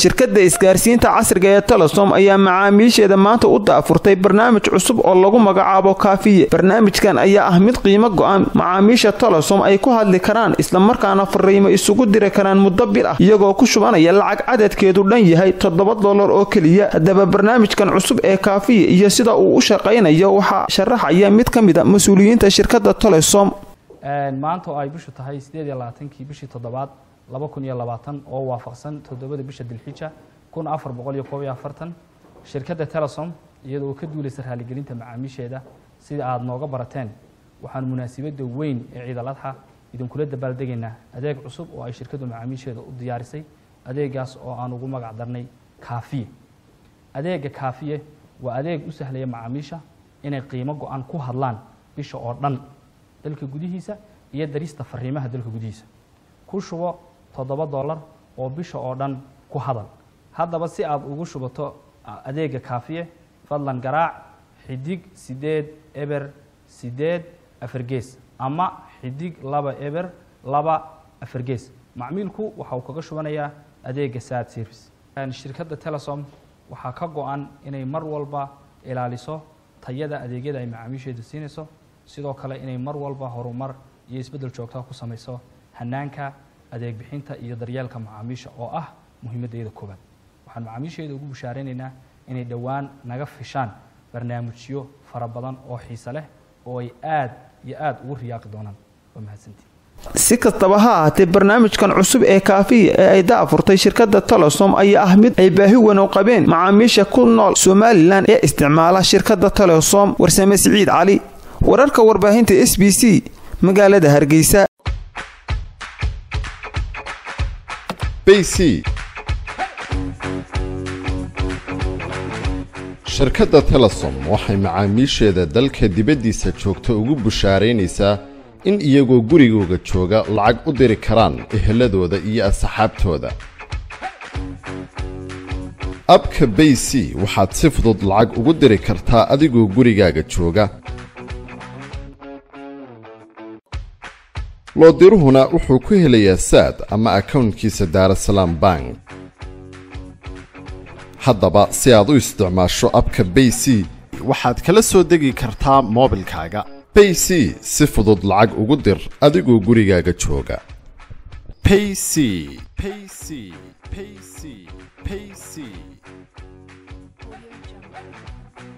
shirkadda isgaarsiinta casriga ee telesom ayaa macaamiisheeda maanta u daafurtay barnaamij cusub oo lagu magacaabo kaafiye barnaamijkan ayaa ah mid qiimo go-an macaamiisha telesom ay ku hadli karaan islamarkaana fariimo isugu diri karaan muddo bil ah iyagoo ku shubanaya lacag cadadkeedu dhan yahay toddoba dollar oo keliya haddaba barnaamijkan cusub ee kaafiye iyo sida uu u shaqaynayo waxaa sharaxaya mid ka mid a mas-uuliyiinta shirkadda telesom maanta oo ay bishu tahay sideed iyo labaatankii bishii toddobaad laba kun iyo labaatan oo waafaqsan toddobada bisha dilxija kun afar boqol iyo koob iyo afartan shirkadda telesom iyadoo ka duulaysa raaligelinta macaamiisheeda sida aada nooga barateen waxaan munaasabadda weyn ee ciidal adxa idinkula dabaaldegaynaa adeeg cusub oo ay shirkaddu macaamiisheeda u diyaarisay adeegaas oo aan ugu magac darnay kaafiye adeega kaafiye waa adeeg u sahlaya macaamiisha inay qiimo go-an ku hadlaan bisha oo dhan dalka gudihiisa iyo darista fariimaha dalka gudihiisa ku shubo toddoba dollar oo bisha oo dhan ku hadal haddaba si aada ugu shubato adeega kaafiye fadlan garaac xidig sideed eber sideed afargees ama xidig laba eber laba afargees macmiilku waxa uu kaga shubanayaa adeega sad service shirkadda telesom waxaa ka go-an inay mar walba ilaaliso tayada adeegyada ay macaamiisheedu siinayso sidoo kale inay mar walba horumar iyo isbeddel joogtaa ku samayso hanaanka adeeg bixinta iyo daryeelka macaamiisha oo ah muhiimaddeeda koobaad waxaan macaamiisheeda ugu bushaaraynaynaa inay dhowaan naga fishaan barnaamijyo fara badan oo xiise leh oo ay aad iyo aad ugu riyaaqi doonaan waa mahadsantii si kastaba ha ahaatee barnaamijkan cusub ee kaafiya ee ay daafurtay shirkadda telesom ayaa ah mid ay baahi weyn u qabeen macaamiisha ku nool somalilan ee isticmaala shirkadda telesom warsame siciid cali wararka warbaahinta s b c magaalada hargeysa bc shirkadda telesom waxay macaamiisheeda dalka dibaddiisa joogta ugu bushaaraynaysaa in iyagoo gurigooga jooga lacag u diri karaan eheladooda iyo asxaabtooda abka bay c waxaad si fudud lacag ugu diri kartaa adigoo gurigaaga jooga loodiruhuna wuxuu ku helayaa saad ama akownkiisa daarasalaam bank haddaba si aad u isticmaasho abka bay c waxaad kala soo degi kartaa moobilkaaga bay c si fudud lacag ugu dir adigoo gurigaaga jooga payc payc payc payc